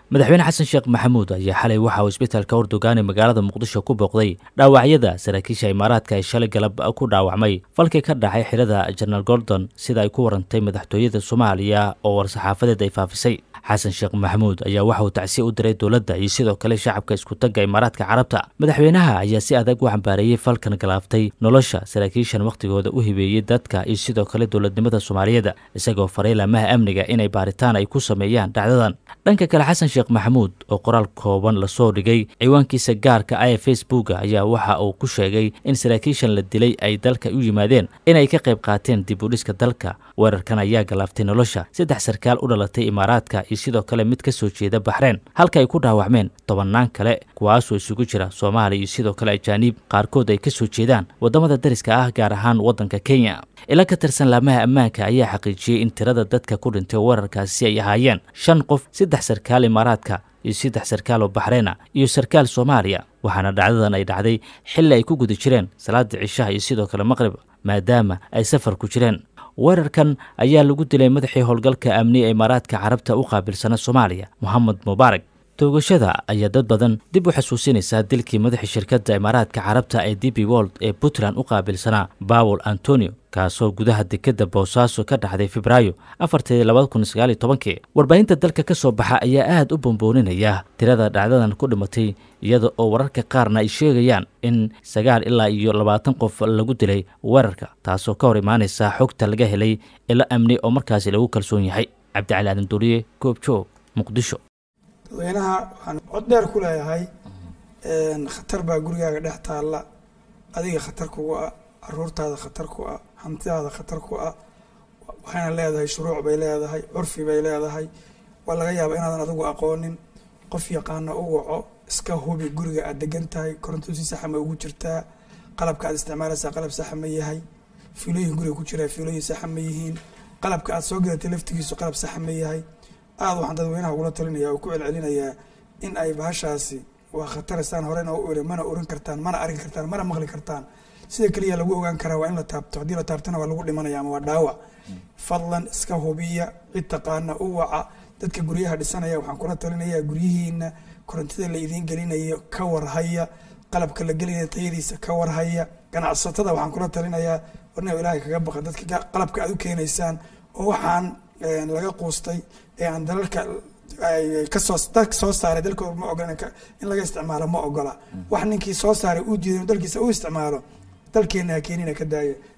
madaxweyne xasan sheekh maxamuud ayaa xalay waxa uu isbitaalka urdugaan ee magaalada muqdisho ku booqday dhaawacyada saraakiisha imaaraadka ee shalay galab ku dhaawacmay falkii ka dhacay xirada jenaraal gordon sida ay ku warantay madaxtooyada soomaaliya oo war-saxaafadeed ay faafisay xasan sheekh maxamuud ayaa waxa uu tacsiye u diray dowladda iyo sidoo kale shacabka iskutagga imaaraadka carabta madaxweynaha ayaa si adag u cambaareeyey falkan galaaftay nolosha saraakiishan wakhtigooda u hibeeyey dadka iyo sidoo kale dowladnimada soomaaliyeed isagoo faray laamaha amniga inay baaritaan ay ku sameeyaan dhacdadan dhanka kale xasan sheekh maxamuud oo qoraal kooban lasoo dhigay ciwaankiisa gaarka ah ee facebooka ayaa waxa uu ku sheegay in saraakiishan la dilay ay dalka u yimaadeen inay ka qayb qaateen dib u dhiska dalka weerarkan ayaa galaaftay nolosha saddex sarkaal u dhalatay imaaraadka iyo sidoo kale mid ka soo jeeda baxreen halka ay ku dhaawacmeen tobannaan kale kuwaasoo isugu jira soomaaliya iyo sidoo kale ajaaniib qaarkood ay ka soo jeedaan waddamada dariska ah gaar ahaan waddanka kenya ila ka tirsan laamaha ammaanka ayaa xaqiijiyey in tirada dadka ku dhintay weerarkaasi ay ahaayeen shan qof saddex sarkaal imaaraadka iyo saddex sarkaal oo baxreena iyo sarkaal soomaaliya waxaana dhacdadan ay dhacday xilli ay ku guda jireen salaada cishaha iyo sidoo kale maqrib maadaama ay safar ku jireen weerarkan ayaa lagu dilay madaxii howlgalka amni ee imaaraadka carabta u qaabilsana soomaaliya moxamed mubaarak toogashada ayaa dad badan dib u xasuusinaysaa dilkii madaxii shirkadda imaaraadka carabta ee d b wold ee puntland u qaabilsanaa bawel antonio kaasoo gudaha dekadda boosaaso ka dhacday febraayo afartii labada kun sagaal iyo tobankii warbaahinta dalka ka soo baxa ayaa aad u bombooninaya tirada dhacdadan ku dhimatay iyada oo wararka qaarna ay sheegayaan in sagaal ilaa iyo labaatan qof lagu dilay weerarka taasoo ka hor imaanaysa xogta laga helay ilo amni oo markaasi lagu kalsoon yahay cabdicali aadan duuriye goobjoog muqdisho dadweynaha waxaan cod dheer ku leeyahay khatar baa gurigaaga dhex taalla adiga khatar kugu ah caruurtaada khatar ku ah hantidaada khatar ku ah waxayna leedahay shuruuc bay leedahay curfi bay leedahay waa laga yaaba inaadan adigu aqoonin qof yaqaana u waco iska hubi guriga aad degan tahay koronto si saxa ma ugu jirtaa qalabka aad isticmaalaysaa qalab saxa ma yahay fiilooyin guriga ku jiraa fiilooyin saxa ma yihiin qalabka aad soo gadatay laftigiisu qalab saxa ma yahay aada waxaan dadweynaha ugula talinaya oo ku celcelinayaa in ay bahashaasi waa khataraysaan horena u iri mana oran kartaan mana arki kartaan mana maqli kartaan sida keliya lagu ogaan karaa waa in la taabto haddii la taabtona waa lagu dhimanaya ama waa dhaawac fadlan iska hubiya cid taqaana u waca dadka guryaha dhisanaya waxaan kula talinayaa guryihiina korontida la idiin gelinayo ka warhaya qalabka la gelinaya tayadiisa ka warhaya ganacsatada waxaan kula talinayaa warna ilaahay kaga baqa dadka qalabka aad u keenaysaan oo waxaan laga quustay ee aan dalalka kasoo dalka soo saaray dalkooda ma ogola in laga isticmaalo ma ogola wax ninkii soo saaray uu diiday dalkiisa u isticmaalo dalkeena ha keenina ka daaya